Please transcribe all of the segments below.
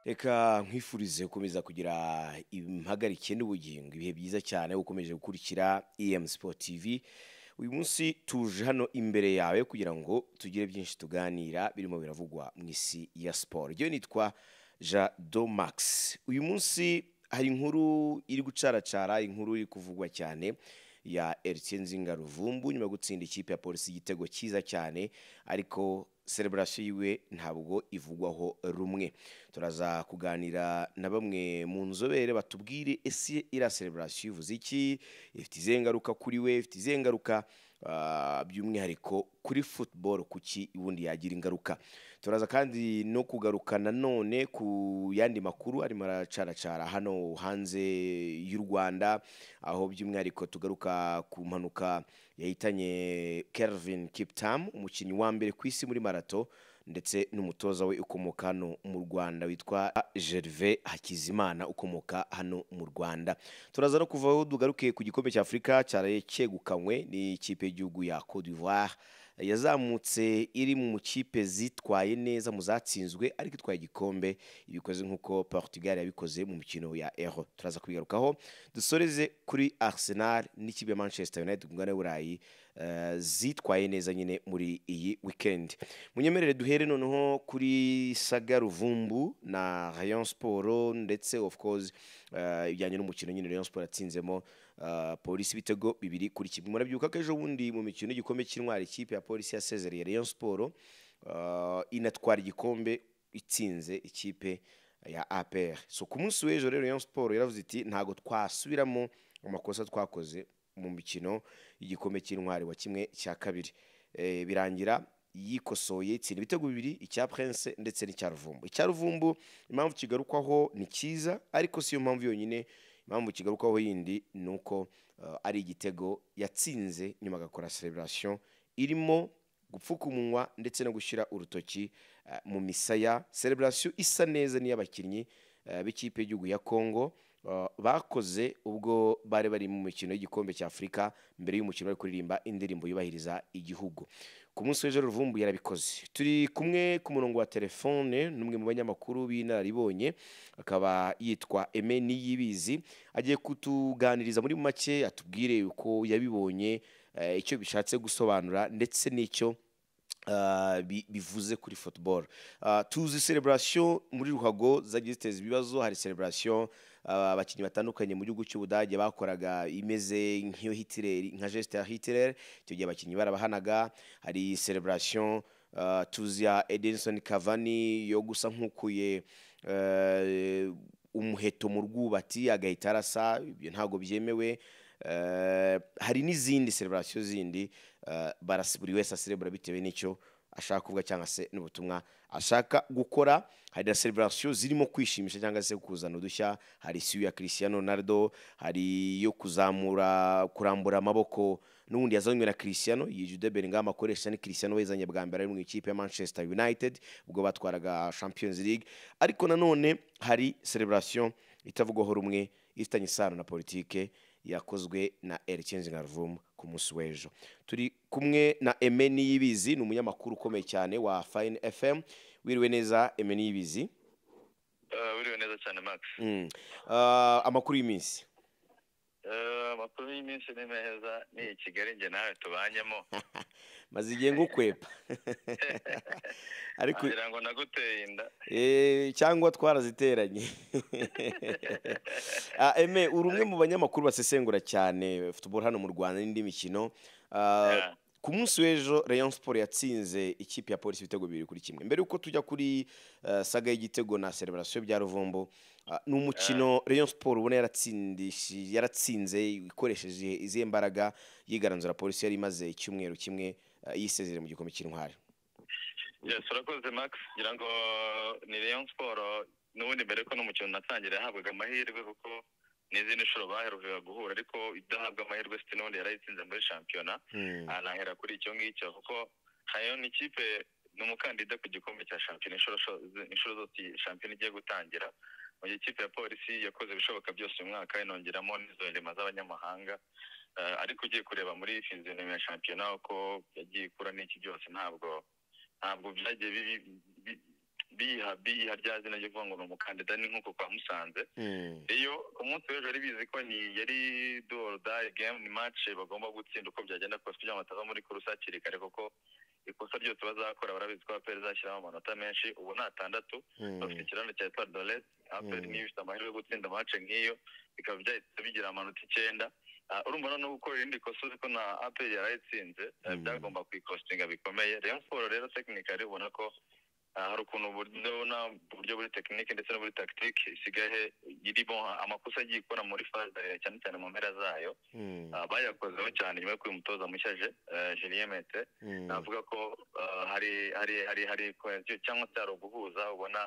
reka nkwifurize gukomeza kugira impagarike n'ubugingo ibihe byiza cyane ukomeje gukurikira em sport tv uyu munsi tuje hano imbere yawe kugira ngo tugire byinshi tuganira birimo biravugwa mu isi ya siporo ryo nitwa jean domax uyu munsi hari inkuru iri gucaracara inkuru iri kuvugwa cyane ya Eritien Nzinga Ruvumbu nyuma yo gutsinda ikipe ya polisi igitego cyiza cyane ariko celebration yiwe ntabwo ivugwaho rumwe turaza kuganira na bamwe mu nzobere batubwire ese iriya celebration ivuze iki ifite izihe ngaruka kuri we ifite izihe ngaruka ah, by'umwihariko kuri football kuki ubundi yagira ingaruka turaza kandi no kugaruka nanone ku yandi makuru arimo aracaracara hano hanze y'u rwanda aho by'umwihariko tugaruka ku mpanuka yahitanye Kelvin Kiptam umukinnyi wa mbere ku isi muri marato ndetse n'umutoza we ukomoka hano mu Rwanda witwa Gervais Hakizimana ukomoka hano mu Rwanda turaza no kuva aho dugaruke ku gikombe cya Afurika cyaraye cyegukanywe n'ikipe y'igihugu ya Cote d'Ivoire yazamutse iri mu kipe zitwaye neza mu zatsinzwe ariko itwaye igikombe ibikoze nk'uko Portugal yabikoze mu mikino ya Euro turaza kubigarukaho dusoreze kuri Arsenal n'ikipe ya Manchester United ku mugabane w'Uburayi eh, zitwaye neza nyine muri iyi weekend munyemerere duhere noneho kuri Saga Ruvumbu na Rayon Sport ndetse of course eh, ibijyanye n'umukino nyine Rayon Sport yatsinzemo eh, polisi ibitego bibiri kuri kimwe murabyuka ko ejo bundi mu mikino y'igikombe cy'intwari ikipe ya polisi yasezereye Rayon Sport eh, inatwara igikombe itsinze ikipe ya APR so ku munsi w'ejo rero Rayon Sport yaravuze iti ntago twasubiramo amakosa twakoze mu mikino y'igikombe cy'intwari wa kimwe cya kabiri Eh, birangira yikosoye itsinda ibitego bibiri icya Prince ndetse n'icya Ruvumbu icya Ruvumbu impamvu kigarukwaho ni cyiza ariko si yo mpamvu yonyine impamvu kigarukwaho yindi ni uko eh, ari igitego yatsinze nyuma agakora celebration irimo gupfuka umunwa ndetse no gushyira urutoki eh, mu misaya celebration isa neza n'iy'abakinnyi eh, b'ikipe y'igihugu ya congo eh, bakoze ubwo bari bari mu mikino y'igikombe cya afurika mbere y'umukino bari kuririmba indirimbo yubahiriza igihugu ku munsi w'ejo ruvumbu yarabikoze turi kumwe ku murongo wa telefone n'umwe mu banyamakuru b'inararibonye akaba yitwa eme niyibizi agiye kutuganiriza muri make atubwire uko yabibonye eh, icyo bishatse gusobanura ndetse n'icyo ah, bi- bivuze kuri football Ah, tuzi celebration muri ruhago zagiye ziteza ibibazo hari celebration ah, abakinnyi batandukanye mu gihugu cy'ubudage bakoraga imeze nk'iyo hitler nka geste ya hitler icyo gihe abakinnyi barabahanaga hari celebration ah, tuzi ya edinson cavani yo gusa nk'ukuye eh, umuheto mu rwubati agahita arasa ibyo ntabwo byemewe Eh, hari n'izindi celebration zindi eh, barasi- buri wese aserebura bitewe n'icyo ashaka kuvuga cyangwa se n'ubutumwa ashaka gukora hari na celebration zirimo kwishimisha cyangwa se kuzana udushya hari isiyo ya Cristiano Ronaldo hari iyo kuzamura kurambura amaboko n'ubundi yazanywe na Cristiano iyi Jude Bellingham akoresha ni Cristiano wezanye bwa mbere ari mu ikipe ya Manchester United ubwo batwaraga Champions League ariko nanone hari celebration itavugwaho rumwe ifitanye isano na politike yakozwe na Eritien Zingaruvumu ku munsi w'ejo turi kumwe na Emeni Yibizi ni umunyamakuru ukomeye cyane wa Fine FM wiriwe neza Emeni Yibizi Eh, wiriwe neza cyane max mm. uh, amakuru y'iminsi Eh, amakuru y'iminsi ni meza ni i kigali njye nawe tubanyemo maze igihe ngukwepa ariko wagira ngo naguteye inda eh, cyangwa twaraziteranye Ah, eme uri umwe mu banyamakuru basesengura cyane football hano mu Rwanda n'indi mikino Ah, Yeah. ku munsi w'ejo Rayon Sport yatsinze ikipe ya polisi ibitego bibiri kuri kimwe mbere yuko tujya kuri eh, saga y'igitego na celebration bya Ruvumbo ah, ni umukino Rayon Sport ubona yaratsindishije yaratsinze ikoresheje izihe mbaraga yigaranzura polisi yari imaze icyumweru kimwe eh, yisezereye mu gikombe cy'intwari yes urakoze max ngira ngo ni rayon sport n'ubundi mbere ko n'umukino natangira yahabwaga amahirwe kuko n'izindi nshuro baherukaga guhura ariko idahabwa amahirwe siti n'ubundi yarayitsinze muri shampiyona Hmm. aha nahera kuri icyo ngicyo kuko hayo ni ikipe ni umukandida ku gikombe cya shampiyona inshuro sho- inshuro zose iyi shampiyona igiye gutangira mu gihe ikipe ya polisi yakoze ibishoboka byose uyu mwaka inongeramo n'izo ndema z'abanyamahanga Eh, ariko ugiye kureba muri izi ndema ya shampiyona uko yagiye ikura n'iki byose ntabwo ntabwo byagiye bibi- bi- biyiha biyiha rya zina ryo kuvuga ngo ni umukandida ni nk'uko kwa musanze Mm. iyo ku munsi w'ejo yari bizi ko ni yari dorodari gemu mace bagomba gutsinda uko byagenda kose kugira ngo batava muri kuruse hakiri kare kuko ikosa ryose bazakora barabizi ko aperi izashyiraho amanota menshi ubu ni atandatu bafite Mm. ikiraro cya etoile de rete aperi Mm. niyo ifite amahirwe yo gutsinda mace nk'iyo bikaba byahita bigira amanota icyenda Ah, urumva no gukora irindi kosa uzi ko na aperi yarayitsinze eh, Mm. byagomba kuyikostinga bikomeye rayon siporo rero tekinikari ubona ko ah, hari ukuntu uburyo na- uburyo buri tekinike ndetse no buri tagitike isigaye irimo amakosa agiye ikora muri faze eh, cyane cyane mu mpera zayo Mm. Ah, bayakozeho cyane nyuma yo kuba umutoza mushya je eh, Julien Mete Mm. navuga ko uh, hari hari hari hari cohesion cyangwa se hari uguhuza ubona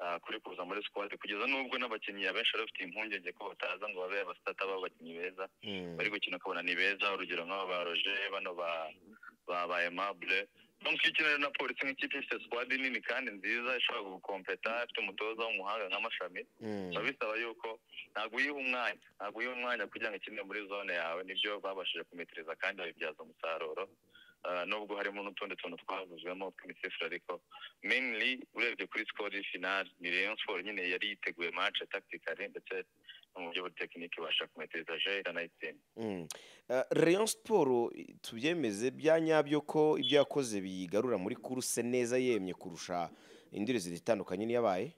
uh, kuri kuza muri squad kugeza n'ubwo n'abakinnyi abenshi bari bafite impungenge ko bataza ngo babe abasitata b'abakinnyi beza Mm. bari gukina ukabona ni beza urugero nk'aba ba roje bano ba ba ba aimable donc iyo ukina rero na polisi nk'ikipe ifite squad nini kandi nziza ishobora gukompeta ifite umutoza w'umuhanga nka mashami Mm. biba bisaba yuko ntabwo uyiha umwanya ntabwo uyiha umwanya kugira ngo ikine muri zone yawe nibyo babashije kumitiriza kandi babibyaza umusaruro Ah, nubwo harimo n'utundi tuntu twavuzwemo tw'imisifuro ariko mainly urebye kuri score final ni Rayon Sport nyine yari yiteguye match tactically ndetse no mu buryo buri tekinike ibasha kumitiriza je iranayitsinda Mm. Eh, Rayon Sport eh, tubyemeze bya nyabyo ko ibyo yakoze biyigarura muri kuruse neza yemye kurusha indi rezida itandukanye n'iyabaye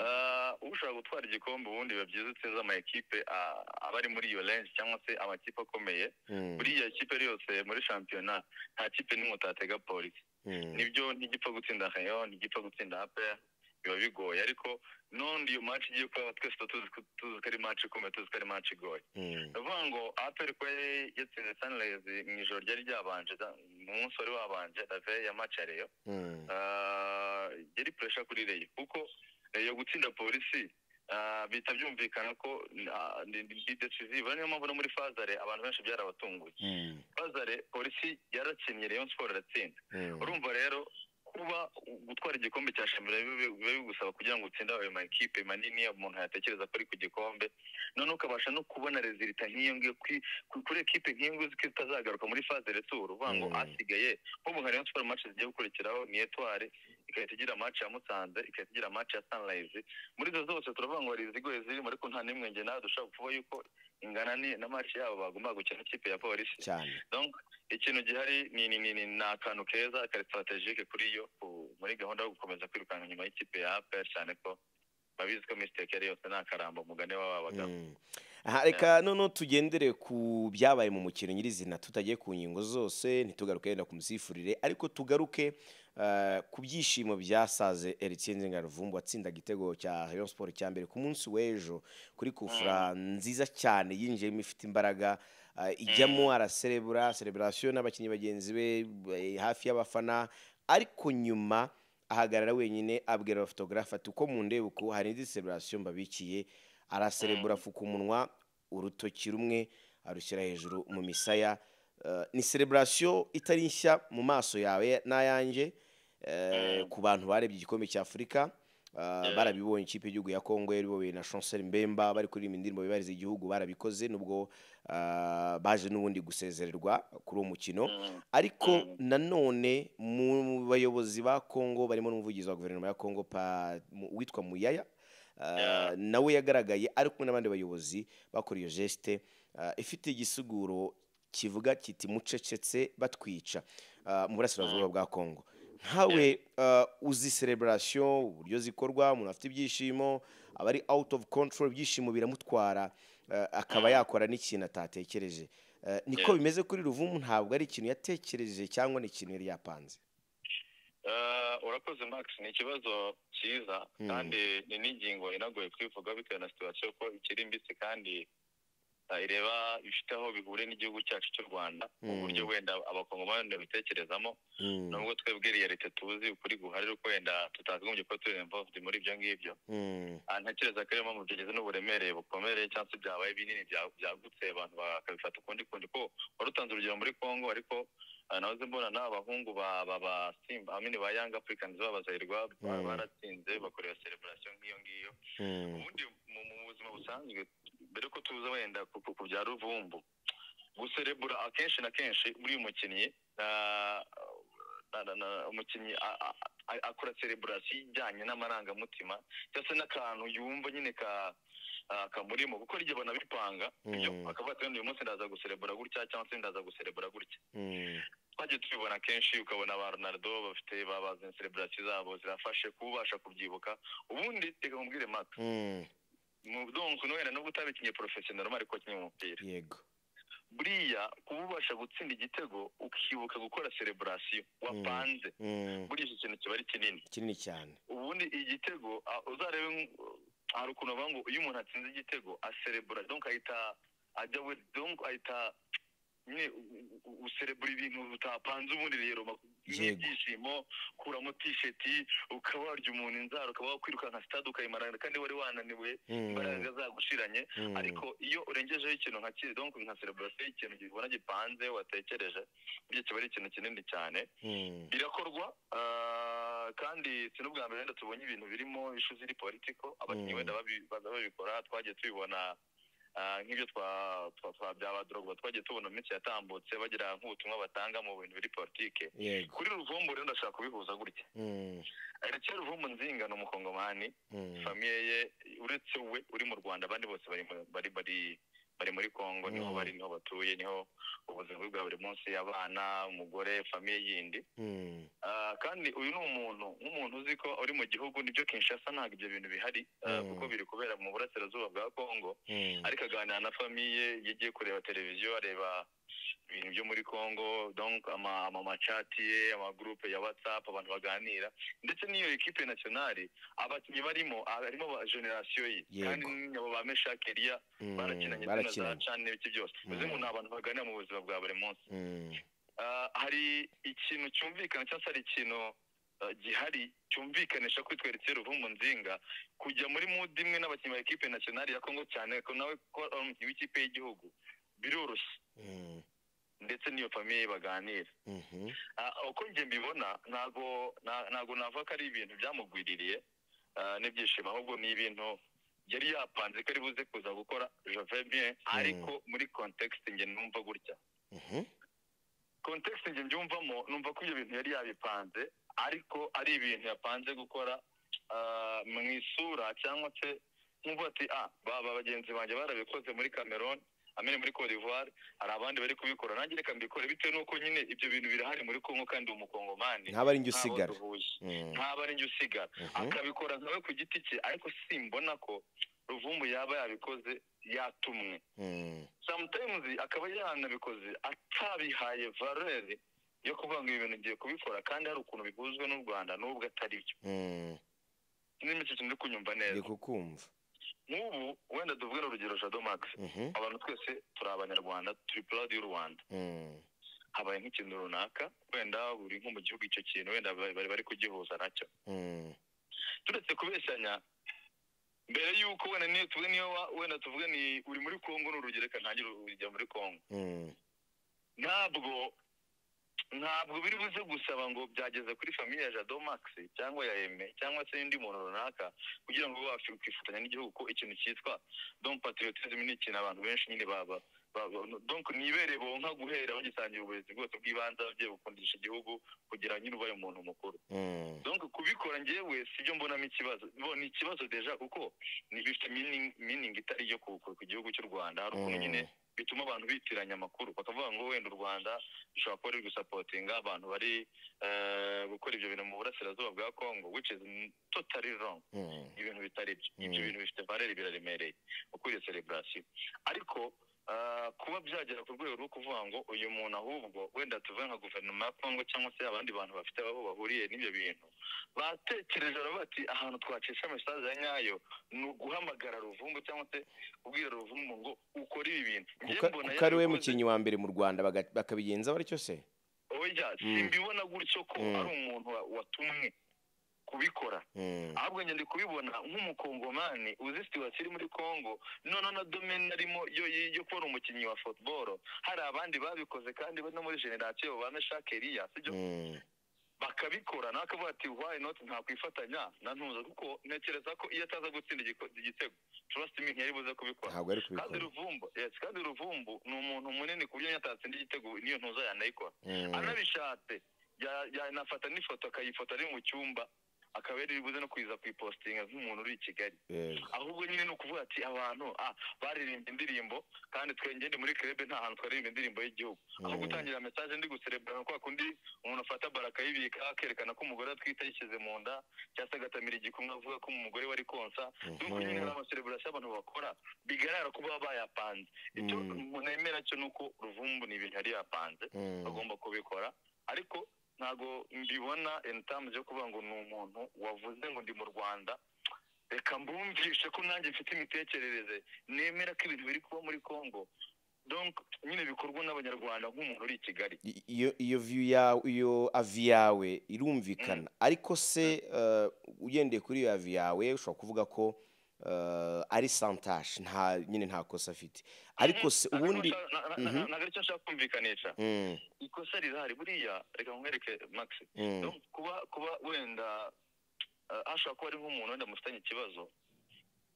Ah, ushobora gutwara igikombe ubundi biba byiza utsinze ama ekipe ah, aba ari muri iyo range cyangwa se amakipe akomeye Mm, buriya kipe yose muri shampiyona nta kipe n'imwe utatega polisi mm, nibyo ntigipfa gutsinda rayon ntigipfa gutsinda apr biba bigoye ariko n'undi iyo match igiye kuba twese tuba tuzi ko- tuzi ko ari match ikomeye tuzi ko ari match igoye mm, ndavuga ngo apr ko yari yatsinze sunrise mu ijoro ryari ryabanje da- mu munsi wari wabanje rave ya match ya rayon mm, Ah, yari pressure kuri rayon kuko rayon gutsinda polisi ah, bihita byumvikana ko ah, ni ni- ni decisive niyo mpamvu no muri fazare abantu benshi byarabatunguye mm, fazare polisi yarakinnye rayon sport iratsinda mm, urumva rero kuba gutwara igikombe cya shambira biba biba bigusaba kugira ngo utsinde ayo makipe manini umuntu yatekereza ko ari ku gikombe noneho ukabasha no kubona rezilita nk'iyo ngiyo kuri- kuri kuri ekipe nk'iyo ngiyo uzi ko itazagaruka muri faze retour uvuga ngo Mm. asigaye nk'ubu nka rayon siporo match zigiye gukurikiraho ni etwari igahita igira match ya musanze igahita igira match ya sunrise muri izo zose turavuga ngo hari izigoye zirimo ariko nta n'imwe nge nawe dushobora kuvuga yuko ingana ni na match yabo bagombaga gukina ikipe ya polisi cyane donc ikintu gihari ni ni ni ni ni akantu keza kari strategike kuri yo ku- muri gahunda yo gukomeza kwirukanka inyuma y'ikipe ya APR cyane ko babizi ko mistake yari yose nta karamba umugani w'aba bagabo Mm. Aha, reka noneho tugendere ku byabaye mu mukino nyirizina tutagiye ku ngingo zose ntitugaruke yenda ku musifurire ariko tugaruke eh, ku byishimo byasaze Etienne Ngaruvumbu watsindaga igitego cya Rayon Sport cya mbere ku munsi w'ejo kuri kufra nziza cyane yinjiyemo ifite imbaraga eh, ijyamo araserebura celebration n'abakinnyi bagenzi be eh, hafi y'abafana ariko nyuma ahagarara wenyine abwira abafotogarafe ati uko mundeba uku hari indi celebration mbabikiye araserebura afuka umunwa urutoki rumwe arushyira hejuru mu misaya Eh, ni celebration itari nshya mu maso yawe n'ayanjye eh, Mm. ku bantu barebye igikombe cya afurika Eh, barabibonye ikipe y'igihugu ya congo yariboboye na chancel mbemba bari kuririmba indirimbo bibariza igihugu barabikoze nubwo eh, baje n'ubundi gusezererwa kuri uwo mukino Mm. ariko Mm. nanone mu bayobozi ba Kongo barimo n'umuvugizi wa guverinoma ya Kongo pa- mu- witwa Muyaya uh, Yeah. nawe yagaragaye ari kumwe n'abandi bayobozi bakora iyo geste uh, ifite igisiguro kivuga kiti mucecetse batwica uh, mu burasirazuba bwa Kongo nkawe uh, uzi celebration uburyo zikorwa umuntu afite ibyishimo aba ari out of control ibyishimo biramutwara uh, akaba Mm. yakora n'ikintu atatekereje Eh, niko Yeah. bimeze kuri ruvumu ntabwo ari ikintu yatekereje cyangwa ni ikintu yari yapanze Eh, urakoze max ni ikibazo cyiza Mm. kandi ni n'ingingo inagoye kwivuga bitewe na situation ko ikiri mbisi kandi eh, ireba ifite aho bihuriye n'igihugu cyacu cy'u rwanda mu Mm. buryo wenda abakongomani babitekerezamo Mm, nubwo twebwe realite tuzi ukuri guhari ariko wenda tutagombye kuba turi involved muri ibyo ngibyo mm, Ah, ntekereza ko ariyo mpamvu byageze n'uburemere bukomere cyangwa se byabaye binini bya- byagutse abantu bakabifata ukundi kundi ko wari utanze urugero muri congo ariko ah, nahoze mbona n'abahungu ba ba ba simba amini ba yanga africans babazahirwa ba- Mm. baratsinze bakorera celebration nk'iyo ngiyo mm, ubundi mu mu buzima busanzwe mbere ko tuza wenda ku- ku- ku bya ruvumbu guserebura akenshi na kenshi uri umukinnyi ah, na- na- na- umukinnyi a- a- a- akora sereburasiyo ijyanye n'amarangamutima cyangwa se n'akantu yumva nyine ka ah, kamurimo kuko rijya abona bipanga ibyo Mm. akavuga ati uyu munsi ndaza guserebura gutya cyangwa se ndaza guserebura gutya Mm. twagiye tubibona kenshi ukabona ba ronaldo bafite babazanye sereburasiyo zabo zirafashe kuba ubasha kubyibuka ubundi reka nkubwire maka Mm. donc wenda nubwo utabikinye porofesiyoneri ariko wakinnye umupira yego buriya kuba ubasha gutsinda igitego ukibuka gukora sereburasiyo wapanze Mm. buriya iki kintu kiba ari kinini kinini cyane ubundi igitego ah, uzarebe nk- hari ukuntu bavuga ngo iyo umuntu atsinze igitego aserebura donc ahita ajya we donc ahita nyine u- u- userebura ibintu utapanze ubundi rero mak- Yego. nk'ibyishimo kuramo tisheti ukaba warya umuntu inzara ukaba wakwirukanka sitade ukayimarana kandi wari wananiwe Mm. imbaraga zagushiranye Mm. ariko iyo urengejeho ikintu nka kiri donc nka sereburasiyo ikintu ubona gipanze watekereje ibyo kiba ari ikintu kinini cyane Mm. birakorwa ah, kandi si n'ubwa mbere wenda tubonye ibintu birimo ishu ziri politiko abakinnyi Mm. wenda babi- baza babikora twagiye tubibona ah, nk'ibyo twa- twa- twa bya badorogwa twagiye tubona mu minsi yatambutse bagira nk'ubutumwa batanga mu bintu biri politike yego kuri ruvumbu rero ndashaka kubihuza gutya Mm. ndetse ruvumbu nzinga ni umukongomani Mm. famiye ye uretse we uri mu rwanda abandi bose bari mu- bari bari bari muri kongo Mm. niho bari niho batuye niho ubuzima bwe bwa buri munsi abana umugore famiye yindi Mm. Ah, kandi uyu ni umuntu nk'umuntu uzi ko uri mu gihugu nibyo kinshasa ntabwo ibyo bintu bihari ah, Mm. kuko biri kubera mu burasirazuba bwa kongo Mm. ariko aganira na famiye yagiye kureba televiziyo areba ibintu byo muri kongo donc ama- amamacati ye amagurupe ya whatsapp abantu baganira ndetse n'iyo ekipe nationali abakinnyi barimo harimo ba generasiyo ye Yego. kandi n'abo ba meshak eliya Mm. barakinanye izina za barakinanye chan n'ibiki byose uzi ngo ni abantu baganira mu buzima bwa buri munsi Mm. Ah, hari ikintu cyumvikana cyangwa se hari ikintu ah, gihari cyumvikanisha ko itweretse ruvumbu nzinga kujya muri mudu imwe n'abakinnyi ba ekipe nationali ya kongo cyane ko nawe ko ari umukinnyi w'ikipe y'igihugu biroroshye Mm. ndetse n'iyo famiye baganira Mhm. Ah, uko njye mbibona ntago nta- ntago navuga ko ari ibintu byamugwiririye ah, n'ibyishimo ahubwo ni ibintu yari yapanze ko ari buze kuza gukora jove bien ariko muri context njye numva gutya Mhm. context njye mbyumvamo numva ko ibyo bintu yari yabipanze ariko ari ibintu yapanze gukora ah, mu isura cyangwa se nkuvuga ati ah baba bagenzi banjye barabikoze muri cameroon amene muri cote d'ivoire hari abandi bari kubikora nanjye reka mbikore bitewe n'uko nyine ibyo bintu birahari muri kongo kandi umukongomani ntaba ari njye ntaho usigara duhuye Mm. ntaba ari njye usigara Mhm. akabikora nkawe ku giti cye ariko simbona ko ruvumbu yaba yabikoze yatumwe Mm. sometimes akaba yanabikoze atabihaye valere yo kuvuga ngo ibi bintu ngiye kubikora kandi hari ukuntu bihuzwe n'u rwanda n'ubwo atari byo Mm. niba iki kintu uri kunyumva ndi neza kukumva nk'ubu wenda tuvuge urugero jado max Mhm. abantu twese turi abanyarwanda turi proud y'u rwanda Mm. habaye nk'ikintu runaka wenda buri nko mu gihugu icyo kintu wenda bari bari- bari kugihuza nacyo Mm. turetse kubeshyanya mbere y'uko wenda niyo tuvuge niyo wa- wenda tuvuge ni uri muri kongo ni urugero reka ntangire urugero muri kongo Mm. ntabwo ntabwo biri buze gusaba ngo byageze kuri famiye ya jado max cyangwa ya eme cyangwa se undi muntu runaka kugira ngo ube wakwifatanya n'igihugu ko ikintu cyitwa don patriotism ni ikintu abantu benshi nyine baba ba- ba- donc nibere bonka guhera bagitangira uburezi bwose bw'ibanze ababyeyi gukundisha igihugu kugira nyine ubaye umuntu mukuru Mm. donc kubikora njyewe sibyo mbonamo ikibazo bo ni ikibazo deja kuko ni bifite meaning- meaning itari iyo ku ku- ku gihugu cy'u rwanda hari ukuntu nyine bituma abantu bitiranya amakuru bakavuga ngo wenda u rwanda rushobora kuba ruri gusapotinga abantu bari eh, gukora ibyo bintu mu burasirazuba bwa congo which is totally wrong Mm. ibintu bitari byo Mm. ibyo bintu bifite valere biraremereye ukuriye celebration ariko ah, kuba byagera ku rwego rwo kuvuga ngo uyu muntu ahubwo wenda tuvuge nka guverinoma ya congo cyangwa se abandi bantu bafite aho bahuriye n'ibyo bintu batekereje baravuga bati ahantu twacisha mesaje ya nyayo ni uguhamagara ruvumbu cyangwa se kubwira ruvumbu ngo ukore ibi bintu Njye Kuka- mbona kuko ari we yarabikoze- mukinnyi wa mbere mu rwanda baga- bakabigenza batyo se oya Mm. simbibona gutyo ko Mm. ari umuntu wa- watumwe kubikora Mm. ahubwo njye ndi kubibona nk'umukongomani uzi situwasiyo iri muri kongo noneho na domene arimo yo yo- yo kubona umukinnyi wa futuboro hari abandi babikoze kandi bo no muri generasiyo ba meshake eliya sibyo Mm. bakabikora nawe akavuga ati why not ntakwifatanya na ntuza kuko ntekereza ko iyo ataza gutsinda igiko- igitego trust me ntiyari buze kubikora ntabwo ari kandi kubikora ruvumbu yes kandi ruvumbu ni umuntu munini ku buryo iyo atatsinda igitego niyo ntuza yanayikora Mm. anabishatse ya- yanafata n'ifoto akayifota ari mu cyumba akaba yari buze no kuyiza kuyipositinga nk'umuntu uri i kigali yego ahubwo nyine ni ukuvuga ati abantu ah baririmbye indirimbo kandi twe ngende muri kerebe nta hantu twaririmba indirimbo y'igihugu aho Mm. gutangira message ndi guserebura kwa kundi umuntu afata baraka yibika akerekana ko umugore atwite yishyize mu nda cyangwa se agatamira igikumwe avuga ko umugore wari konsa nuko nyine hari amaserebura abantu bakora bigaragara ko baba bayapanze icyo Mm. umuntu yemera cyo ni uko ruvumbu ni ibintu yari yapanze Mm. bagomba kubikora ariko ntabwo mbibona intamu yo kuvuga ngo ni umuntu wavuze ngo ndi mu rwanda reka mbumvishe ko nanjye mfite imitekerereze nemera ko ibintu biri kuba muri congo donc nyine bikorwa n'abanyarwanda nk'umuntu uri i kigali I- iyo iyo view yawe iyo avi yawe irumvikana ariko se eh, ugendeye kuri iyo avi yawe ushobora kuvuga ko eh, ari santaje nta nyine nta kosa afite ariko se Ntabwo ubundi nshaka- na- na- Mhm. na- ntabwo aricyo nshaka kumvikanisha Mm, ikosa rirahari buriya reka nkwereke max mm, Donc, kuba kuba wenda eh, hashobora kuba ari nk'umuntu wenda mufitanye ikibazo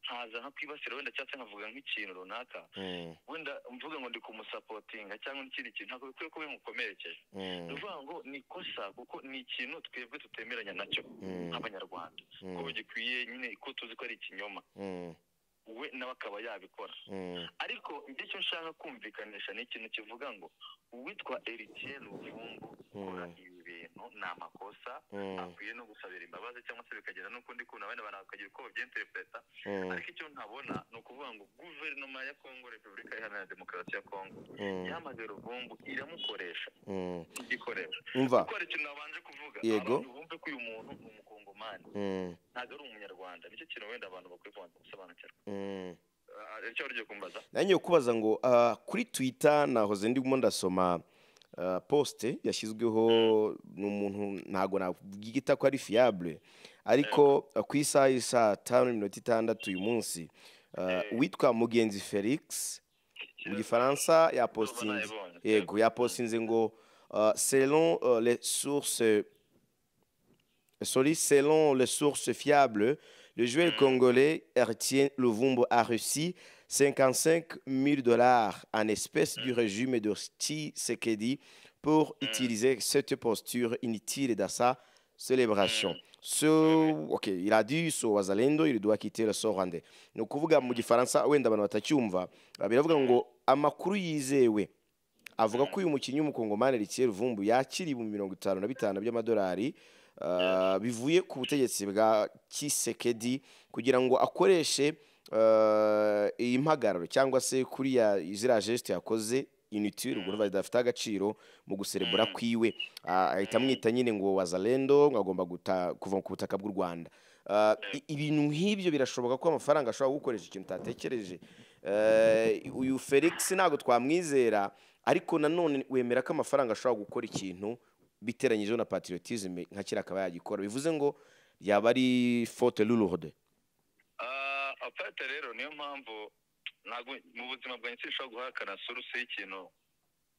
nkaza nkakwibasira wenda cyangwa se nkavuga nk'ikintu runaka mm, wenda mvuga ngo ndi kumusapotinga cyangwa n'ikindi kintu ntabwo bikwiye kuba bimukomerekeje ni mm, ukuvuga ngo ni ikosa kuko ni ikintu twebwe tutemeranya nacyo Mm. nk'abanyarwanda ko mm, gikwiye nyine ko tuzi ko ari ikinyoma mm, we nawe akaba yabikora mm, ariko njye icyo nshaka kumvikanisha ni ikintu kivuga ngo uwitwa eritiye ruvumbu ukora Mm. ibi bintu ni amakosa mm, akwiye no gusabira imbabazi cyangwa se bikagera n'ukundi kuntu abandi bantu bakagira uko babyiyenterepureta mm, ariko icyo ntabona ni ukuvuga ngo guverinoma ya kongo repubulika iharanira demokarasi ya kongo mm, yamaze ruvumbu iramukoresha mm. igikoresho umva kuko hari ikintu nabanje kuvuga Yego. abantu bumve ko uyu muntu ni umukongomani Mm, ntabwo ari umunyarwanda nicyo kintu wenda abantu bakwiye kubanza gusobanukirwa mm. Ah, icyo wari ugiye kumbaza nanjye kubaza ngo ah, kuri twita nahoze ndimo ndasoma ah, poste yashyizweho n'umuntu ntabwo nabyita ko ari fiable ariko ah, ku isaha y'i saa tanu n'iminota itandatu uyu munsi ah, Eh. witwa mugenzi felix mu gifaransa yapostinze Nayibonye. yego yapostinze ngo ah, selon ah, les sources Sorry, selon les sources fiables, le joueur congolais Ertien Lovumbo a reçu 55 000 dollars en espèces du régime de Tshisekedi pour Mm. utiliser cette posture inutile dans sa célébration. So, ok, il a dit so wazalendo il doit quitter le sorande. Ni ukuvuga mu gifaransa wenda abantu batacyumva ah, biravuga ngo amakuru yizewe avuga ko uyu mukinnyi w'umukongomani Eritiye Ruvumbu yakira ibihumbi mirongo itanu na bitanu by'amadolari ah, bivuye ku butegetsi bwa Kisekedi kugira ngo akoreshe ah, iyi mpagararo cyangwa se kuriya ziriya geste yakoze inutile ubwo urumva zidafite agaciro mu guserebura Mm. kwiwe Ah, ahita amwita nyine ngo wazalendo ngo agomba guta- kuva ku butaka bw'u rwanda Ah, i- ibintu nk'ibyo birashoboka ko amafaranga ashobora gukoresha ikintu utatekereje Eh, uyu felix ntabwo twamwizera ariko nanone wemera ko amafaranga ashobora gukora ikintu biteranyijeho na patriotisme nka kera akaba yagikora bivuze ngo yaba ari faute lourde Ah, apate rero niyo mpamvu ntabwo mu buzima bwanjye sinshobora guhakana suruse y'ikintu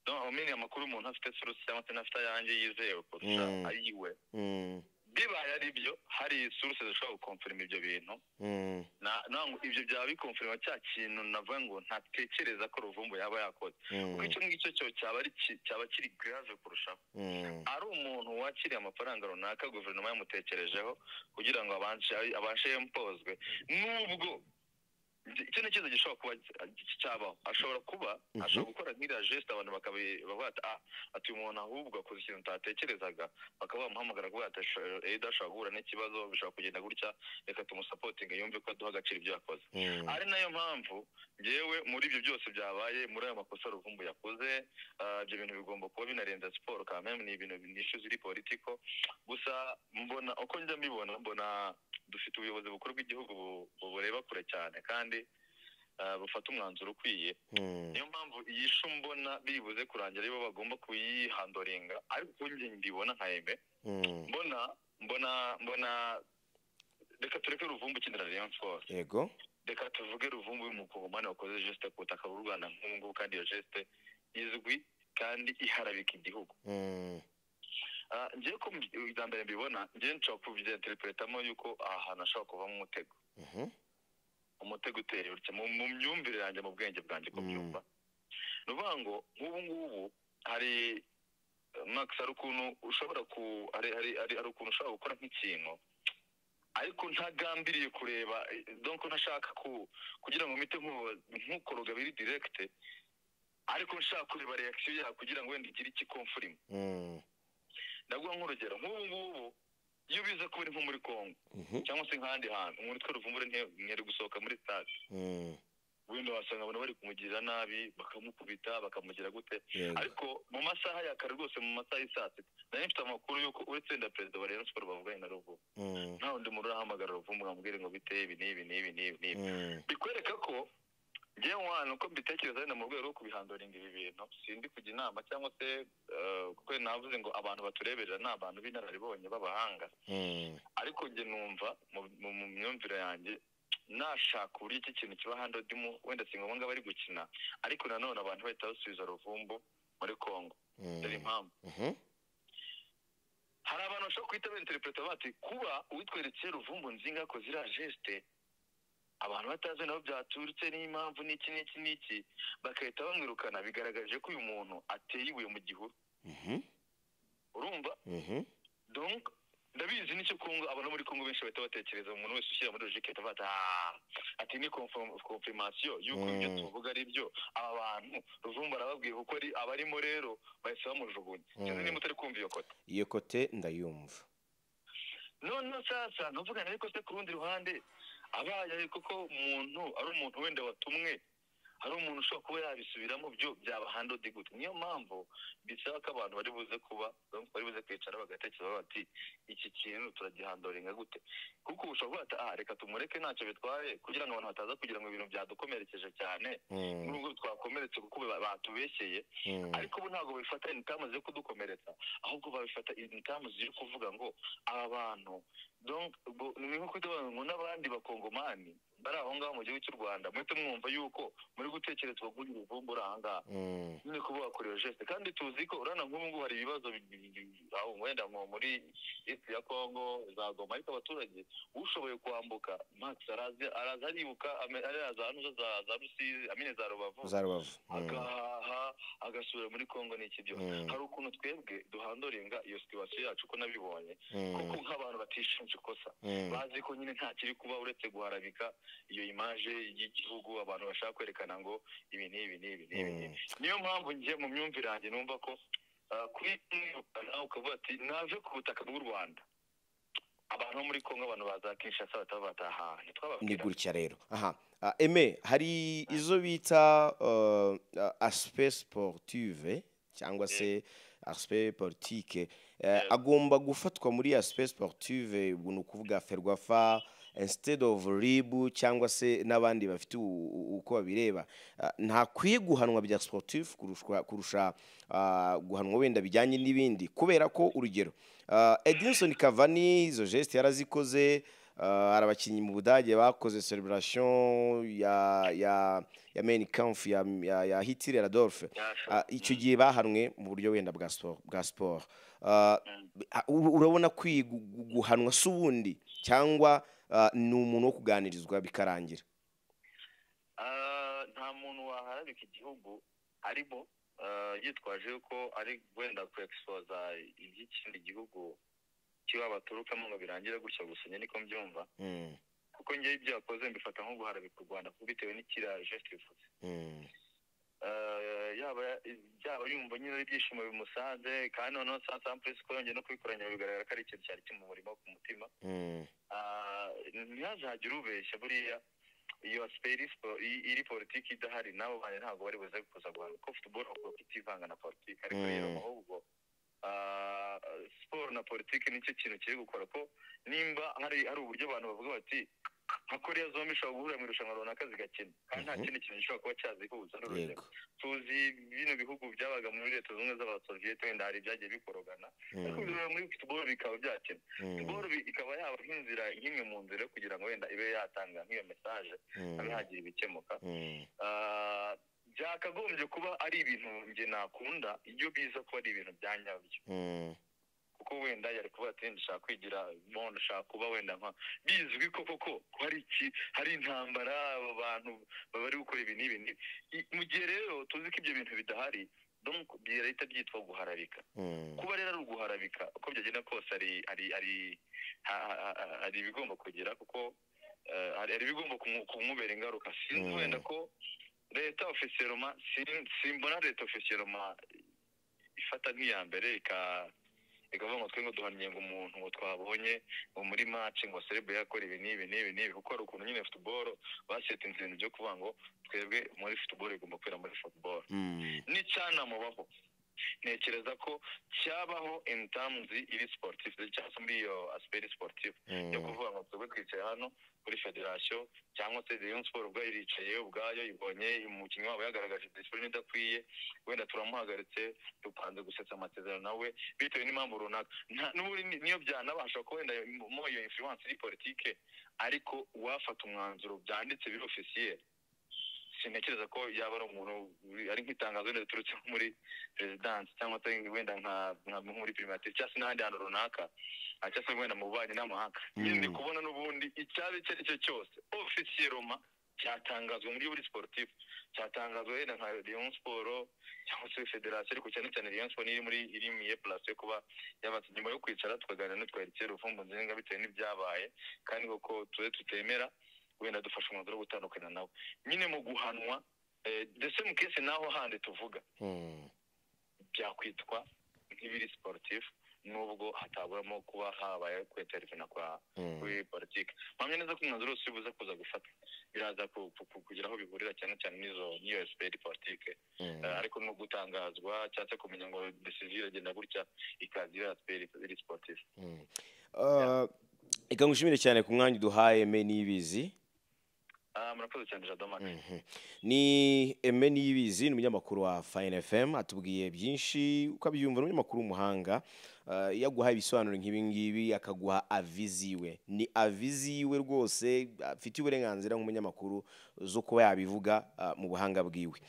no amenya amakuru umuntu afite suruse cyangwa se n'afite ayanjye yizewe kurusha Mm. ayiwe Mm, bibaye ari byo hari suruse zishobora gukomfirima ibyo bintu mm, Na- na- ibyo byaba bikomfirima cya kintu navuga ngo ntatekereza ko ruvumbu yaba yakoze mm, kuko icyo ngicyo cyo cyaba ari ki- cyaba kiri grave kurushaho mm, ari umuntu wakiriye amafaranga runaka guverinoma yamutekerejeho kugira ngo abanshe abashe yempozwe nubwo nzi- icyo ni ikibazo gishobora kuba gi- cyabaho ashobora kuba Mhm. ashobora gukora nk'iriya jesite abantu bakabi- bavuga ati ah ati uyu muntu ahubwo akoze ikintu utatekerezaga bakaba bamuhamagara kuvuga ati "Asho- Eda ashobora guhura n'ikibazo bishobora kugenda gutya reka tumusapotinge yumve ko aduha agaciro ibyo yakoze mm, ari nayo mpamvu yewe muri ibyo byose byabaye muri ayo makosa ruvumbu yakoze ah, ibyo bintu bigomba kuba binarenza siporo kandi ni ibintu ni ishu ziri politiko gusa mbona uko njya mbibona mbona dufite ubuyobozi bukuru bw'igihugu bu- bu- bureba kure cyane kandi ah, bufata umwanzuro ukwiye mm, niyo mpamvu iyi shu mbona bibuze kurangira aribo bagomba kuyihandoringa ariko uko njye mbibona nka eme mm. mbona mbona mbona reka tureke ruvumbu ukinira rayon sports yego reka tuvuge ruvumbu y'umukongomani wakoze jeste ku butaka bw'u rwanda nk'ubu ngubu kandi iyo jeste izwi kandi iharabika igihugu Mm, Ah, ngewe ko mbi- bwa mbere mbibona ngewe nshobora kubyiyenterepuretamo yuko aha hantu hashobora kuvamo umutego mhm, umutego uteye utya mu mu myumvire yanjye mu bwenge bwanjye ko Mm. byumva ni ukuvuga ngo nk'ubu ngubu hari max hari ukuntu ushobora ku hari hari hari hari ukuntu ushobora gukora nk'ikintu ariko ntagambiriye kureba donc ntashaka ku kugira ngo mpite nk'ukoroga biri direkite ariko nshaka kureba reaction yawe kugira ngo wenda igire ikikomfurima Mm. ndaguha nk'urugero nk'ubu ngubu iyo biza kuba uri nko muri congo Mhm. cyangwa se nk'ahandi hantu umuntu utwara uvumbure ntiye- ntiyari gusohoka muri stade Mm. wenda wasanga abantu bari kumugirira nabi bakamukubita bakamugira gute Yego. ariko mu masaha ya kare rwose mu masaha y'isaa sita nari mfite amakuru y'uko uretse wenda perezida wa rayon siporo bavuganye na ruvumu Mm. nta wundi muntu urahamagara ruvumu ngo amubwire ngo biteye ibi n'ibi n'ibi n'ibi n'ibi Mm. bikwereka ko ngewe umwana uko mbitekereza wenda mu rwego rwo kubihandoringa ibi bintu sindi kujya inama cyangwa se eh, kuko navuze ngo abantu batureberera ni abantu b'inararibonye b'abahanga Mm. ariko njye numva mu- mu mu myumvire yanjye nashaka uburyo iki kintu kiba handodimu wenda si ngombwa bari gukina ariko nanone abantu bahita basubiza ruvumbu muri congo dore Mm. impamvu Mhm. hari abantu bashobora guhita benterinterepureta bati kuba uwitwerekeye ruvumbu nzinga ko ziriya jesite abantu batazi nabo byaturutse n'impamvu n'iki n'iki n'iki bagahita bamwirukana bigaragaje ko uyu muntu ateye ibuye mu gihuru Mhm. urumva Mhm. donc ndabizi nicyo kongo abantu muri kongo benshi bahita batekereza umuntu wese ushyira muri logike ahita bata ati ni konfirmasiyo y'uko ibyo Mm. tuvuga ari byo aba bantu ruvumbu arababwiye kuko ari abarimo rero bahise bamujugunya Mm. sinzi niba utari kumva iyo kota iyo kote ndayumva none sasa ntuvugane ariko se ku rundi ruhande abaye kuko umuntu ari umuntu wenda watumwe hari umuntu ushobora kuba yabisubiramo byo byabahandodi gute niyo mpamvu bisaba ko abantu bari buze kuba bari buze kwicara bagatekereza bati iki kintu turagihandoringa gute kuko ubu ushobora kuba ati, "Ah, reka tumureke ntacyo bitwaye kugira ngo abantu bataza kugira ngo ibintu byadukomerekeje cyane Mm. nubwo twakomeretse kuko ba- batubeshyeye Mm. ariko ubu ntabwo babifata intamu zo kudukomeretsa ahubwo babifata intamu ziri kuvuga ngo aba bantu donc ubwo ni nko kuvuga ngo n'abandi bakongomani bari aho ngaho mu gihugu cy'u rwanda muhite mwumva yuko muri gutekerezwa kuri uruvumbu uri aha ngaha Mm. nyine kuba wakorewe jeste kandi tuzi ko urana nk'ubu ngubu hari ibibazo bi- bi- bi- aho wenda nko muri isi ya kongo za goma ariko abaturage ushoboye kwambuka max araza araza aribuka ame- araza hano za za rusizi amine za rubavu za rubavu Mm. agahaha agasubira muri kongo ni ikibyo Mm. hari ukuntu twebwe duhandoringa iyo situwasiyo yacu uko nabibonye kuko Mm. nk'abantu batishinja ikosa Mm. bazi ko nyine nta kiri kuba uretse guharabika iyo imaje y'igihugu abantu bashaka kwerekana ngo ibi ni ibi ni ibi ni ibi ni ibi. niyo mpamvu njye mu myumvire yanjye numva ko ah, kuri nawe ukavuga ati nave ku butaka bw'u rwanda abantu bo muri kongo abantu baza kinshasa bataba bataha ni ntitwababwira gutya rero aha Ah, eme hari izo bita uh, uh, aspe sportive cyangwa se aspe politike Eh, Yeah. agomba gufatwa muri aspe sportive ubwo ni ukuvuga ferwafa instead of rib cyangwa se n'abandi bafite u- u- uko babireba Ah, ntakwiye guhanwa bya sportive kurushwa- kurusha ah, guhanwa wenda bijyanye n'ibindi kubera ko urugero ah, edinson cavani izo geste yarazikoze Ah, hari abakinnyi mu budage bakoze celebration ya ya ya main camp ya ya, ya hitler adolphe Ah, icyo gihe bahanwe mu buryo wenda bwa sport bwa sport Ah, ah, u- urabona kwi- gu- gu- guhanwa si ubundi cyangwa ah, ni umuntu wo kuganirizwa bikarangira Ah, nta muntu waharabika igihugu arimo ah, yitwaje yuko ari wenda ku egiisipoza iby'ikindi gihugu kiba baturukamo ngo birangire gutya gusa njye niko mbyumva Mm, kuko njyewe ibyo yakoze mbifata nko guharabika u rwanda kuko bitewe n'ikiriya jesite bivuze mm, Ah, yaba yaba yumva nyine ari ibyishimo bimusanze kandi noneho saa sita puresi ko yongeye no kubikoranya bigaragara ko ari ikintu cyari kimumurimo ku mutima mm, Ah, ntihazagire ubeshya buriya iyo asipayi iri spo- i- iri politiki idahari n'abo bantu ntabwo bari buze kuza guhana kuko futuboro avuga ko itivanga na politiki ariko rero Mm. ahubwo ah, siporo na politiki nicyo kintu kiri gukora ko nimba hari hari uburyo abantu bavuga bati nka koreya zombi ishobora guhurira mu irushanwa runaka zigakina kandi nta Mhm. kindi kintu gishobora kuba cyazihuza n'urugero yego tuzi bino bihugu byabaga muri leta zunze ubumwe z'abasoviyete wenda hari ibyagiye bikorogana ariko Mm, bireba muri futuboro bikaba byakina mm, siporo ikaba yaba nk'inzira nk'imwe mu nzira yo kugira ngo wenda ibe yatanga nk'iyo mesaje habe mm, hagira ibikemuka mm, Ah, byakagombye kuba ari ibintu njye nakunda iyo biza kuba ari ibintu bya nyabyo mm, kuko wenda yari kuba ati ndashaka kwigira mondo ushaka kuba wenda nka bizwi ko koko ko hari iki hari intambara aba bantu baba bari gukora ibi n'ibi n'ibi I- mu gihe rero tuzi ko ibyo bintu bidahari donc birahita byitwa guharabika kuba rero ari uguharabika uko byagenda kose hari hari hari hari ibigomba kugira kuko hari ibigomba kumubera ingaruka sinzi wenda ko leta ofisiyeroma simbona leta ofisiyeroma ifata nk'iya mbere ikavuga ngo twe ngo duhanyenga umuntu ngo twabonye ngo muri maci ngo serebe yakora ibi n'ibi n'ibi n'ibi kuko hari ukuntu nyine futuboro basetinze ibintu byo kuvuga ngo twebwe muri futuboro igomba kwera muri futuboro n'icyanamubaho ntekereza ko cyabaho ini tamuzi iri siporutifu cyangwa se muri iyo asiperi siporutifu yo kuvuga ngo twebwe twicaye hano kuri federasiyo cyangwa se reyo siporo ubwayo iricaye ubwayo ibonye umukinnyi wabo yagaragaje disipurine idakwiye wenda turamuhagaritse dupanze gusetsa amasezerano nawe bitewe n'impamvu runaka niyo byanabasha ko wenda mo iyo influence iri politike ariko uwafata umwanzuro byanditse biri ofisiye sintekereza ko yaba ari umuntu ari nk'itangazo wenda riturutse muri perezidansi cyangwa se wenda nka muri pirimatire cyangwa se n'ahandi hantu runaka cyangwa se wenda mu bubanyi n'amahanga nyine kubona n'ubundi icyaba icyo ari cyo cyose ofisiye roma cyatangazwa muri buri siporutifu cyatangazwa wenda nka leon siporo cyangwa se federasiyo ariko cyane cyane leon siporo iri muri iri mu iye purasi yo kuba yabatse nyuma yo kwicara tukaganira n'utwerekera urufumbu nziza bitewe n'ibyabaye kandi koko tube tutemera wenda dufashe umwanzuro wo gutandukana nawe nyine mu guhanwa ndetse mu kese naho handi tuvuga byakwitwa nk'ibiri siporutifu nubwo hataburamo kuba habaye kweterefona kwa kuri politiki mpamya neza ko umwanzuro wose ubuze kuza gufata biraza kugira aho bihurira cyane cyane n'izo n'iyo esiperi politike ariko no gutangazwa cyangwa se kumenya ngo desiziyo iragenda gutya ikaza iriya esiperi iri siporutifu reka ngushimire cyane ku mwanya uduhaye me n'ibizi murakoze cyane jadomake ni eme n'ibizi ni umunyamakuru wa fayini efemu atubwiye byinshi ukabyumva ni umunyamakuru w'umuhanga iyo aguhaye ibisobanuro nk'ibi ngibi akaguha avizi yiwe ni avizi yiwe rwose afite uburenganzira nk'umunyamakuru zo kuba yabivuga mu buhanga bwiwe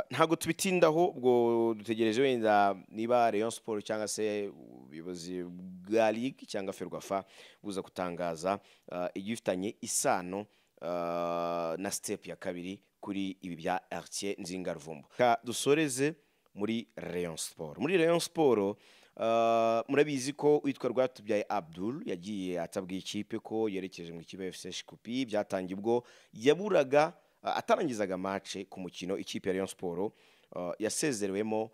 ntabwo tubitindaho ubwo dutegereje wenda niba leon siporo cyangwa se ubuyobozi bwa ligue cyangwa ferwafa buza gutangaza igifitanye isano na sitepu ya kabiri kuri ibi bya aritiye nzingaruvumbu dusoreze muri leon siporo muri leon siporo murabizi ko witwa rwatubyaye abdul yagiye atabwiye ikipe ko yerekeje mu ikipe efuse kupi byatangiye ubwo yaburaga atarangizaga mace ku mukino ikipe ya leon siporo yasezerewemo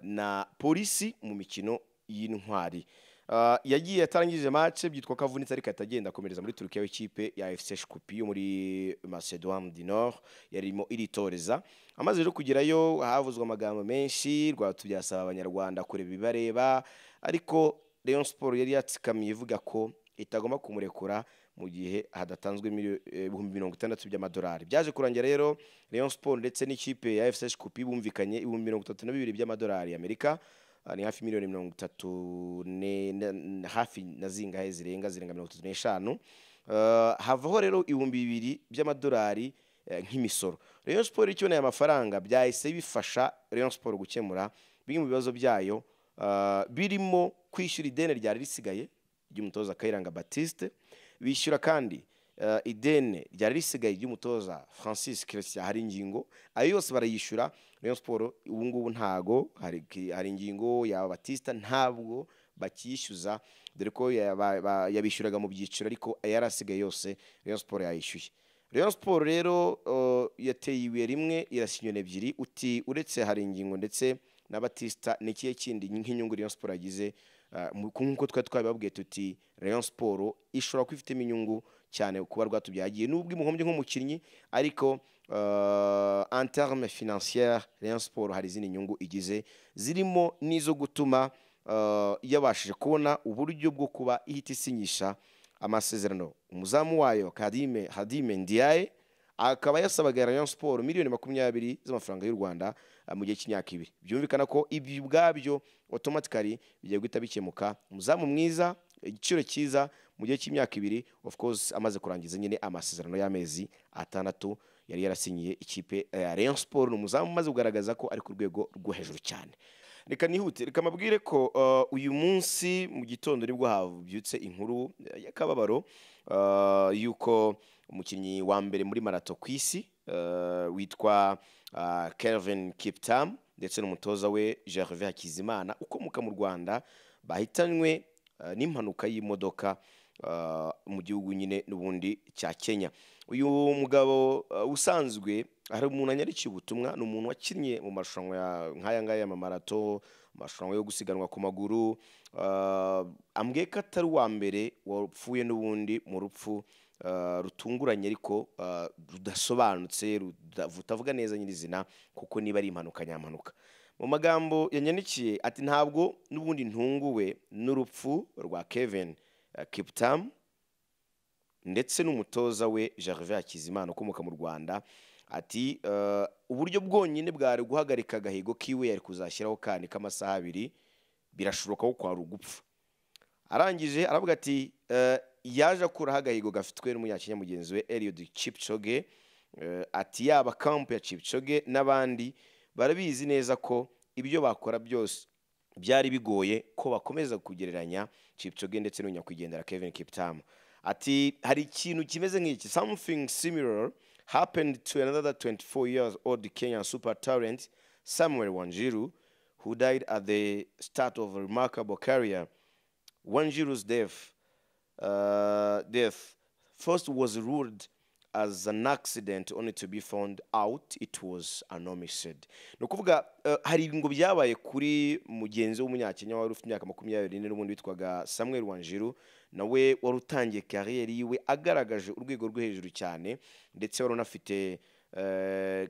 na polisi mu mikino y'intwari yagiye atarangije mace byitwa ko avunitse ariko atagenda akomereza muri turukiya w'ikipe ya efuse shikupi yo muri macedoine du nord yarimo iritoreza amaze rero kugerayo havuzwe amagambo menshi rwatubyasaba abanyarwanda kureba ibibareba ariko leon siporo yari yatsikamiye ivuga ko itagomba kumurekura mu gihe hadatanzwe ibihumbi mirongo itandatu by'amadolari byaje kurangira rero leon siporo ndetse n'ikipe ya efuse shikupi bumvikanye ibihumbi mirongo itatu na bibiri by'amadolari y'amerika ni hafi miliyoni mirongo itatu hafi na zingahe zirenga zirenga mirongo itatu n'eshanu havaho rero ibihumbi bibiri by'amadolari nk'imisoro Rayon siporo ikiboneye amafaranga byahise bifasha Rayon siporo gukemura bimwe mu bibazo byayo birimo kwishyura ideni ryari risigaye ry'umutoza kayiranga batiste bishyura kandi ideni ryari risigaye ry'umutoza francis christian hari ingingo ayo yose barayishyura Rayon siporo ubu ngubu ntago hari ingingo ya batista ntabwo bakishyuza dore ko yabishyuraga mu byiciro ariko yari asigaye yose Rayon siporo yayishyuye Rayon siporo rero yateye ibuye rimwe irasinyona ebyiri uti uretse hari ingingo ndetse na batista ni ikihe kindi nk'inyungu Rayon siporo yagize nk'uko twari twabibabwiye tuti Rayon siporo ishobora kuba ifitemo inyungu cyane kuba rwatubyagiye nubwo imuhombye nk'umukinnyi ariko en terme financière Rayon Sport hari izindi nyungu igize zirimo n'izo gutuma yabashije kubona uburyo bwo kuba ihita isinyisha amasezerano umuzamu wayo Kadime Hadime Ndiaye akaba yasabaga Rayon Sport miliyoni makumyabiri z'amafaranga y'u Rwanda mu gihe cy'imyaka ibiri byumvikana ko ibi ubwabyo automatically bigiye guhita bikemuka umuzamu mwiza igiciro cyiza mu gihe cy'imyaka ibiri of course amaze kurangiza nyine amasezerano y'amezi atandatu yari yarasinyiye ikipe ya Rayon Sport ni umuzamu umaze kugaragaza ko ari ku rwego rwo hejuru cyane reka nihute reka mabwire ko uyu munsi mu gitondo nibwo habyutse inkuru y'akababaro y'uko umukinnyi wa mbere muri marato ku isi witwa Kelvin Kiptam ndetse n'umutoza we gervais hakizimana ukomoka mu rwanda bahitanywe eh, n'impanuka y'imodoka ah, mu gihugu nyine n'ubundi cya kenya uyu mugabo ah, usanzwe hari umuntu anyarikiye ubutumwa ni umuntu wakinnye mu marushanwa ya- nk'aya ngaya y'amamarato amarushanwa yo gusiganwa ku maguru ah, ambwiye ko atari uwa mbere wapfuye n'ubundi mu rupfu ah, rutunguranye ariko ah, rudasobanutse ruda- tutavuga neza nyirizina kuko niba ari impanuka nyampanuka mu magambo yanyandikiye ati ntabwo n'ubundi ntunguwe n'urupfu rwa kevin eh, kiptamu ndetse n'umutoza we gervais hakizimana ukomoka mu rwanda ati "Eh, uburyo bwonyine bwari guhagarika agahigo kiwe yari kuzashyiraho kandi k'amasaha abiri birashoboka ko kwari ugupfa arangije aravuga ati "Eh, yaje akuraho agahigo gafitwe n'umunyakenya mugenzi we eliod chipchoge Eh, ati yaba kampu ya chipchoge n'abandi barabizi neza ko ibyo bakora byose byari bigoye ko bakomeza kugereranya chipchoge ndetse n'unyakwigendera kevin kiptamu ati hari ikintu kimeze nk'iki something similar happened to another 24 years old kenyan super talent samuel wanjiru who died at the start of a remarkable career wanjiru's death uh, death first was ruled as an accident only to be found out it was an homicide ni ukuvuga eh, hari ibingo byabaye kuri mugenzi w'umunyakenya wari ufite imyaka makumyabiri n'ine n'ubundi witwaga samuel wanjiru nawe wari utangiye kariyeri yiwe agaragaje urwego rwo hejuru cyane ndetse wari unafite eh,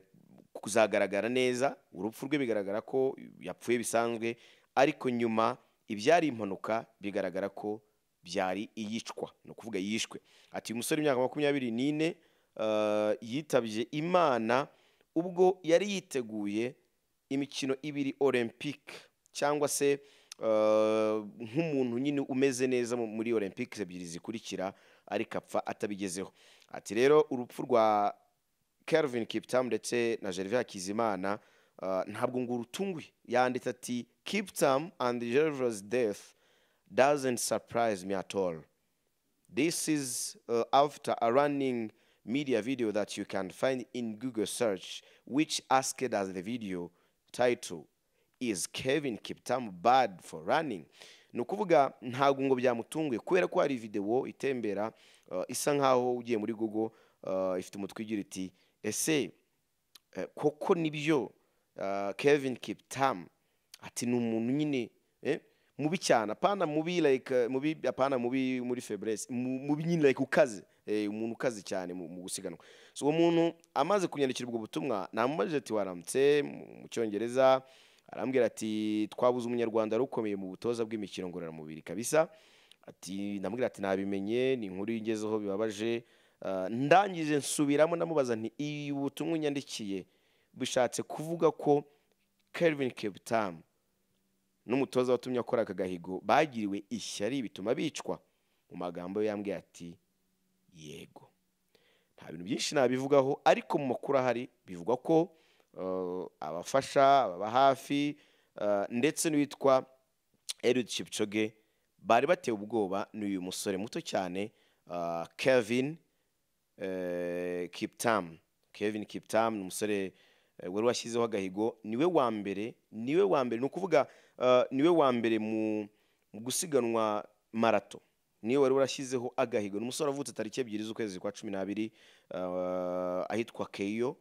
kuzagaragara neza urupfu rwe bigaragara ko yapfuye bisanzwe ariko nyuma ibyari impanuka bigaragara ko byari iyicwa ni ukuvuga yishwe ati uyu musore w'imyaka makumyabiri n'ine eh, yitabye imana ubwo yari yiteguye imikino ibiri olympique cyangwa se eh, nk'umuntu nyine umeze neza mu- muri olympique ebyiri zikurikira ariko apfa atabigezeho ati rero urupfu rwa Kelvin Kiptamu ndetse na Gervais Hakizimana uh, ntabwo ngo urutunguye yanditse ati Kiptamu and Gervais death doesn't surprise me at all this is uh, after a running media video that you can find in Google search which asked as the video title is Kevin Kiptamu bad for running ni ukuvuga ntabwo ngo byamutunguye kubera ko hari videwo itembera uh, isa nkaho ugiye muri google uh, ifite umutwe ugira iti ese eh, koko nibyo uh, kevin kiptam ati ni umuntu nyine eh, mubi cyane apana mubi like eh, mubi apana mubi muri febreze mu- mubi nyine like ukaze eh, umuntu ukaze cyane mu, mu gusiganwa so uwo muntu amaze kunyandikira ubwo butumwa namubajije ati waramutse mu- mu cyongereza arambwira ati twabuze umunyarwanda wari ukomeye mu butoza bw'imikino ngororamubiri kabisa ati ndamubwira ati nabimenye ni inkuru ingezeho bibabaje Ah, ndangije nsubiramo ndamubaza nti iyi butumwa unyandikiye bishatse kuvuga ko Kelvin Kiptamu n'umutoza watumye akora aka gahigo bagiriwe ishyari bituma bicwa mu magambo ye yambwiye ati yego nta bintu byinshi nabivugaho ariko mu makuru ahari bivugwa ko eh, abafasha ababa hafi eh, ndetse n'uwitwa Eliud Kipchoge bari batewe ubwoba n'uyu musore muto cyane ah, Kevin eh, Kiptam Kevin Kiptam ni umusore eh, wari washyizeho agahigo niwe wa mbere niwe wa mbere ni ukuvuga eh, niwe wa mbere mu mu gusiganwa marato niwe wari warashyizeho agahigo ni umusore wavutse tariki ebyiri z'ukwezi kwa cumi n'abiri eh, ahitwa Keyo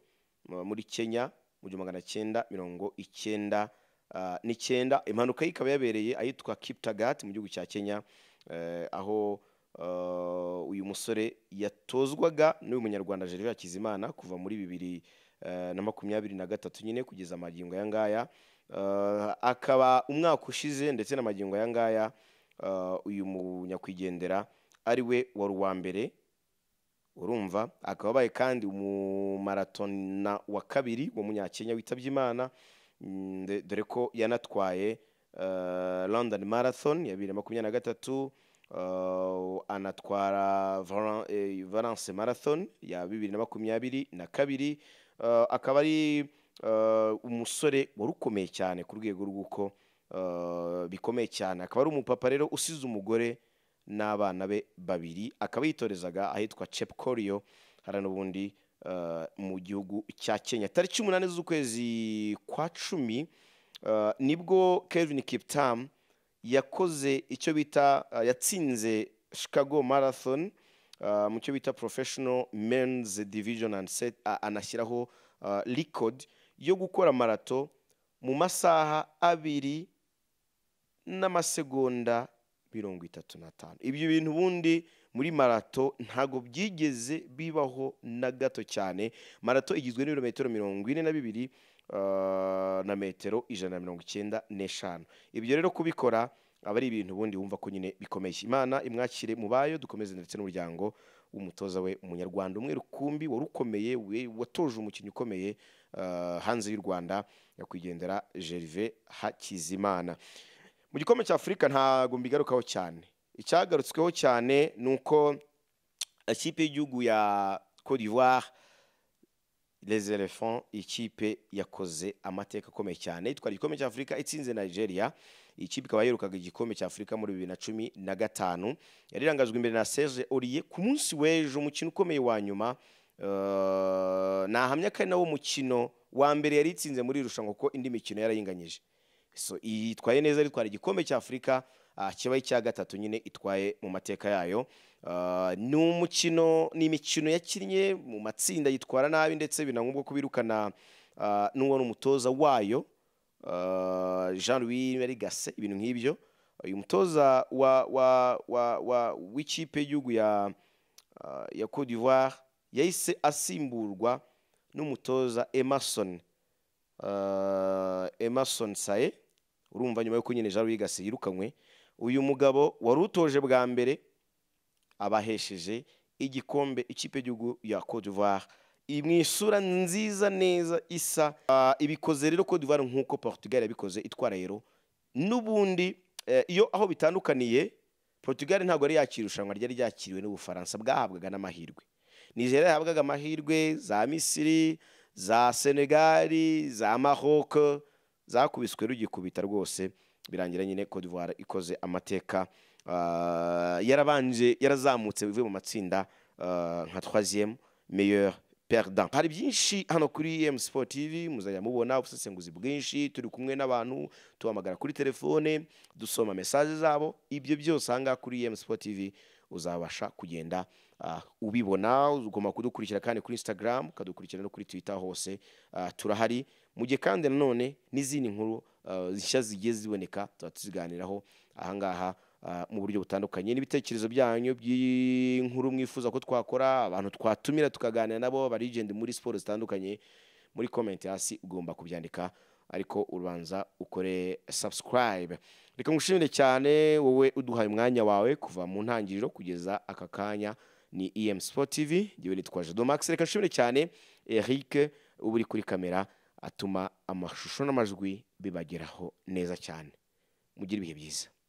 eh, muri Kenya mu gihumbi magana cyenda mirongo icyenda ah, n'icyenda impanuka ye ikaba yabereye ahitwa Kiptagat mu gihugu cya Kenya eh, aho Uh, uyu musore yatozwaga n'uyu munyarwanda Gervais Hakizimana kuva muri bibiri eh, na makumyabiri na gatatu nyine kugeza amagingo aya ngaya Uh, akaba umwaka ushize ndetse n'amagingo aya ngaya uh, uyu munyakwigendera ari we wari uwa mbere urumva akaba abaye kandi umumaratonina wa kabiri wo munyakenya witabye imana Mm, de- dore ko yanatwaye eh, london marathon ya bibiri na makumyabiri na gatatu Uh, anatwara Valen- eh, valence marathon ya bibiri na makumyabiri na kabiri Uh, akaba ari uh, umusore wari ukomeye cyane ku rwego rw'uko uh, bikomeye cyane akaba ari umupapa rero usize umugore n'abana be babiri akaba yitorezaga ahitwa chepkoriyo hariya n'ubundi eh, mu gihugu cya kenya tariki umunani z'ukwezi kwa cumi eh, nibwo kevin kiptamu yakoze icyo bita eh, yatsinze chicago marathon eh, mu cyo bita professional men's division and set a- anashyiraho eh, record yo gukora marato mu masaha abiri n'amasegonda mirongo itatu n'atanu ibyo bintu ubundi muri marato ntabwo byigeze bibaho na gato cyane marato igizwe n'ibirometero mirongo ine na bibiri ah, na metero ijana na mirongo icyenda n'eshanu ibyo rero kubikora aba ari ibintu ubundi wumva ko nyine bikomeye imana imwakire mu bayo dukomeze ndetse n'umuryango w'umutoza we umunyarwanda umwe rukumbi wari ukomeye we- watoje umukinnyi ukomeye ah, hanze y'u rwanda nyakwigendera gervais hakizimana mu gikombe cya afurika ntabwo mbigarukaho cyane icyagarutsweho cyane ni uko ikipe y'igihugu ya cote d'ivoire les elephants ikipe yakoze amateka akomeye cyane itwara igikombe cya afurika itsinze nigeria iyi kipe ikaba yirukaga igikombe cya afurika muri bibiri na cumi na gatanu yarirangajwe imbere na serge oriye ku munsi w'ejo umukino ukomeye wa nyuma eh, nahamya ko ari nawo mukino wa mbere yari itsinze muri iri rushanwa kuko indi mikino yarayinganyije so yitwaye neza itwara igikombe cya afurika ah, kibaye icya gatatu nyine itwaye mu mateka yayo Ah, ni umukino ni imikino yakinnye mu matsinda yitwara nabi ndetse binangombwa ko birukana ah, n'uwo ni umutoza wayo ah, jean louis marigase ibintu nk'ibyo uyu mutoza wa wa wa wa w'ikipe y'igihugu ya ah, ya cote d'ivoire yahise asimburwa n'umutoza emerson uh, Emerson Sae urumva nyuma y'uko nyine Jean Louis Gassi yirukanywe uyu mugabo wari utoje bwa mbere abahesheje igikombe ikipe y'igihugu ya Cote d'Ivoire I- mu isura nziza neza isa Ah, ibikoze rero Cote d'Ivoire nk'uko Portugal yabikoze itwara rero n'ubundi eh, iyo aho bitandukaniye Portugal ntabwo yari yakira irushanwa ryari ryakiriwe n'Ubufaransa bwahabwaga n'amahirwe Nigeria yahabwaga amahirwe za Misiri za Senegali za Maroc zakubiswe rugikubita rwose birangira nyine Cote d'Ivoire ikoze amateka Ah, yarabanje yarazamutse bivuye mu matsinda ah, nka troisième meilleur perdant hari byinshi hano kuri EM Sport TV muzajya mubona ubusesenguzi bwinshi turi kumwe n'abantu tuhamagara kuri telefone dusoma message zabo ibyo byose ahangaha kuri EM Sport TV uzabasha kugenda ah, ubibona ugomba kudukurikira kandi kuri instagram ukadukurikira no kuri twitter hose Ah, turahari mu gihe kandi nanone n'izindi nkuru ah, nshya zigiye ziboneka tuba tuziganiraho ahangaha ah, mu buryo butandukanye n'ibitekerezo byanyu by'inkuru mwifuza ko twakora abantu twatumira tukaganira nabo barigende muri siporo zitandukanye muri comment hasi ugomba kubyandika ariko ubanza ukore subscribe reka ngushimire cyane wowe uduhaye umwanya wawe kuva mu ntangiriro kugeza aka kanya ni em sport tv ngewe nitwa jado max reka nshimire cyane eric uba uri kuri kamera atuma amashusho n'amajwi bibageraho neza cyane mugire ibihe byiza